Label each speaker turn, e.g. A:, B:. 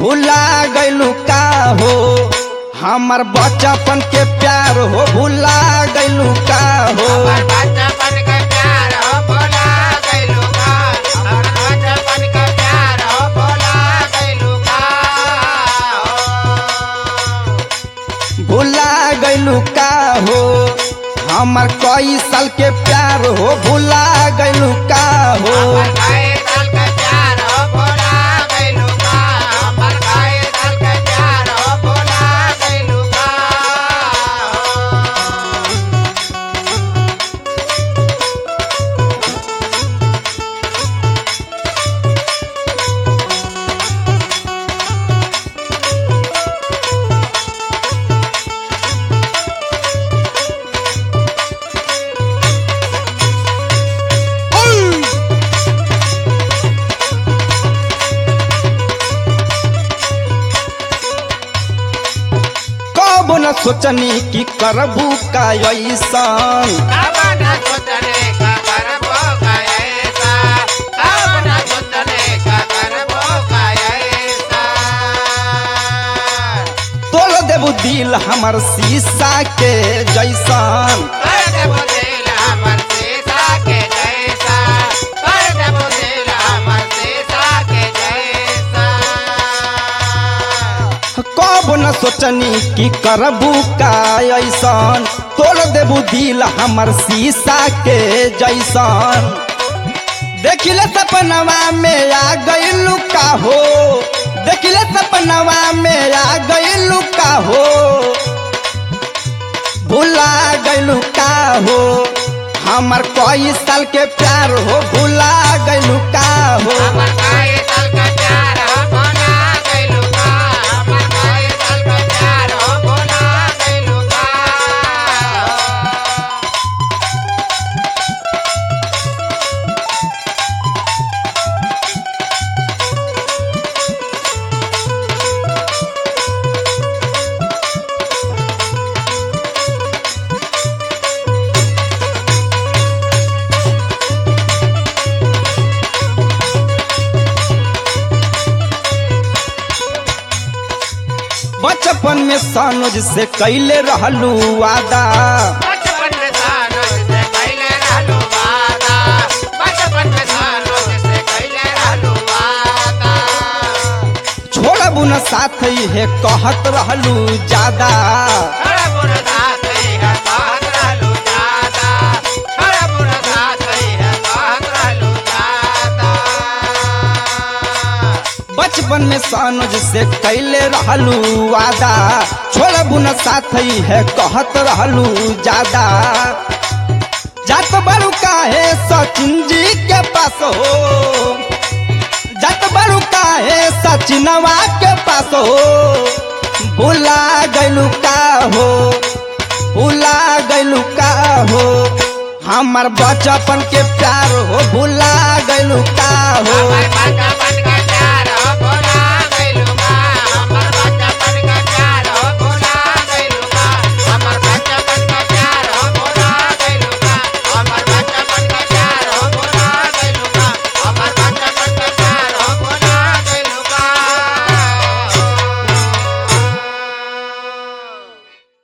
A: भुला गैलू का हो हमर बचपन के प्यार हो भुला गैलू का हो
B: हमर बचपन के प्यार हो भुला गइलू का हमर बचपन के प्यार हो भुला गइलू का
A: भुला गैलू का हो हमर कई साल के प्यार हो भुला गैलू का हो
B: हमर गाय दल के प्यार हो भुला गइलू का हमर गाय दल के प्यार हो भुला गइलू का
A: कब न सोचनी कि करबू का ऐसन
B: कब न सोचने का करबो का ऐसा कब न सोचने का करबो का ऐसा
A: तोड़ देबू दिल हमर शीशा के जैसन
B: कर देबो दिल हमर शीशा के जैसा कर देबो दिल हमर शीशा के जैसा
A: कब न सोचनी कि करबू का ऐसन तोड़ देबू दिल हमर शीशा के जैसन देखिले सपनवा में आ गइलू का हो देखिले सपनवा में आ गइलू का हो भुला गइलू का हो हमर कई साल के प्यार हो भुला गइलू का हो
B: हमर गाय दल का प्यार हो भुला गइलू का हमर गाय दल का प्यार हो भुला गइलू का
A: बचपन में सनोज से कैले रहलू वादा
B: बचपन में सानो से कैले रहलू वादा बचपन में सानो से कैले रहलू वादा
A: छोड़बू न साथ है कहत रहलू ज्यादा
B: थोड़ा बुरा साथ ही है कहत रहलू ज्यादा थोड़ा बुरा साथ ही है कहत रहलू ज्यादा
A: बचपन में सनोज से कैले रहलू वादा छोड़बू न साथ है कहत रहलू ज्यादा जात बड़ू काहे सचिन जी के पास हो जात बड़ू काहे सचिनवा के पास हो भुला गइलू का हो भुला गइलू का हो हमर बचपन के प्यार हो भुला गइलू का हो
B: हमर बचपन